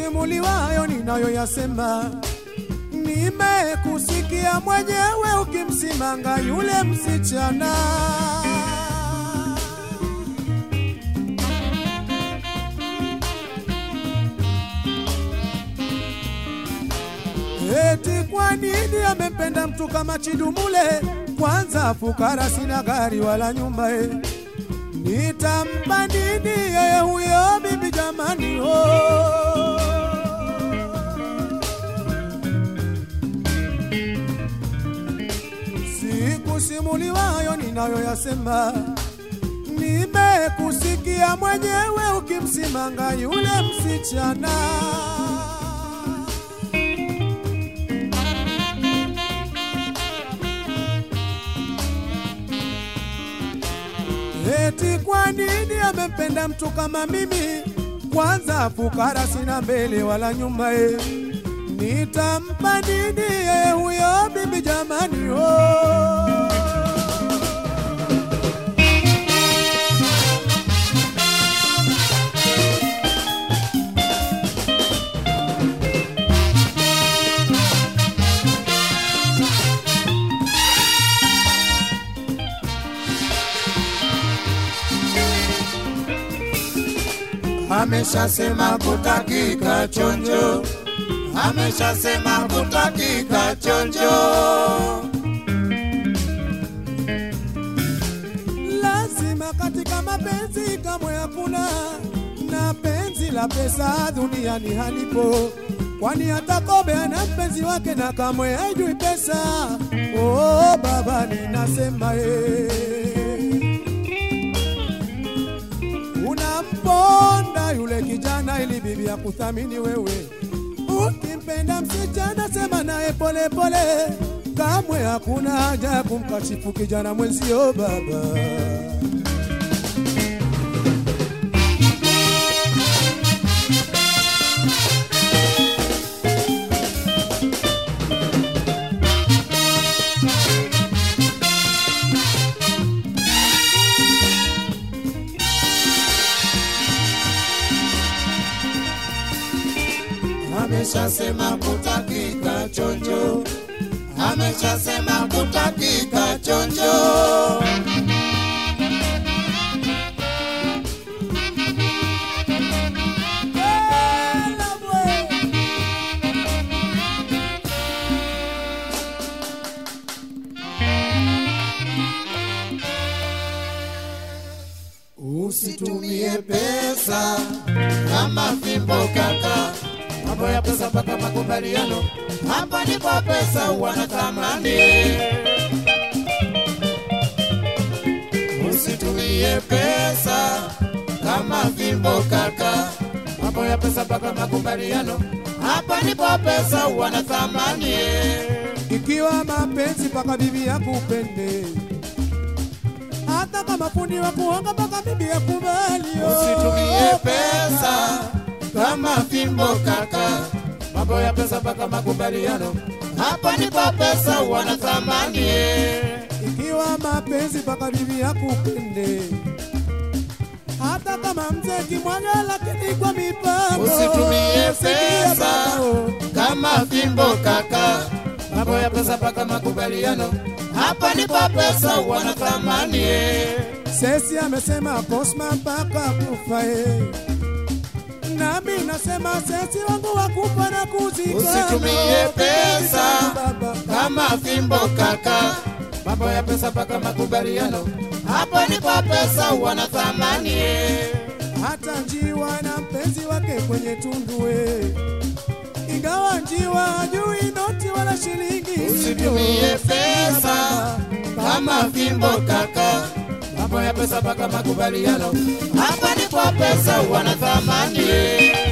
Sikusimuliwayo ninayoyasema, nimekusikia mwenyewe ukimsimanga yule msichana. Eti kwa nini amempenda mtu kama Chidumule? Kwanza fukara, sina gari wala nyumba e. Nitampa nini yeye huyo bibi jamani? Oh. Sikusimuliwayo ninayoyasema, nimekusikia mwenyewe ukimsimanga yule msichana. Eti kwa nini amempenda mtu kama mimi? Kwanza fukara, sina mbele wala nyuma e. Nitampa nini yeye huyo bibi jamani? Oh. ameshasema kutakika chonjo, ameshasema kutakika chonjo. Lazima katika mapenzi kamwe hakuna na penzi la pesa duniani halipo, kwani hata kobe ana mpenzi wake na kamwe haijui pesa. Oh, baba ninasema eh. Unamponda yule kijana ili bibi ya kuthamini wewe. Ukimpenda msichana sema naye pole pole, kamwe hakuna haja ya kumkashifu kijana mwenzio baba. ameshasema kutakika chonjo, ameshasema kutakika chonjo. Usitumie pesa kama fimbo kaka, mambo ya pesa mpaka makubaliano, hapa ndipo pesa wana thamani. Usitumie pesa kama fimbo kaka, mambo ya pesa mpaka makubaliano, hapa ndipo pesa wana thamani. Ikiwa mapenzi mpaka bibi yakupende, hata kama fundi wa kuonga mpaka bibi yakubali. oh. Usitumie pesa kama fimbo kaka, mambo ya pesa mpaka makubaliano, hapa ndipo pesa wana thamani. Ikiwa mapenzi mpaka bibi yakupende, hata kama mzee kimwaga, lakini kwa mipango. Usitumie Sikia pesa baba, oh. kama fimbo kaka, mambo ya pesa mpaka makubaliano, hapa ndipo pesa wana thamani. Sesi amesema Cosma mpaka kufa eh. Nami nasema sesi wangu wakufa na kuzika. Usitumie pesa baba. kama fimbo kaka, mambo ya pesa mpaka makubaliano, hapa ndipo pesa wana thamani. Hata njiwa na mpenzi wake kwenye tundu eh. Ingawa njiwa hajui noti wala shilingi. Usitumie Sikia pesa baba. kama fimbo kaka, mambo ya pesa mpaka makubaliano, hapa ndipo pesa wana thamani.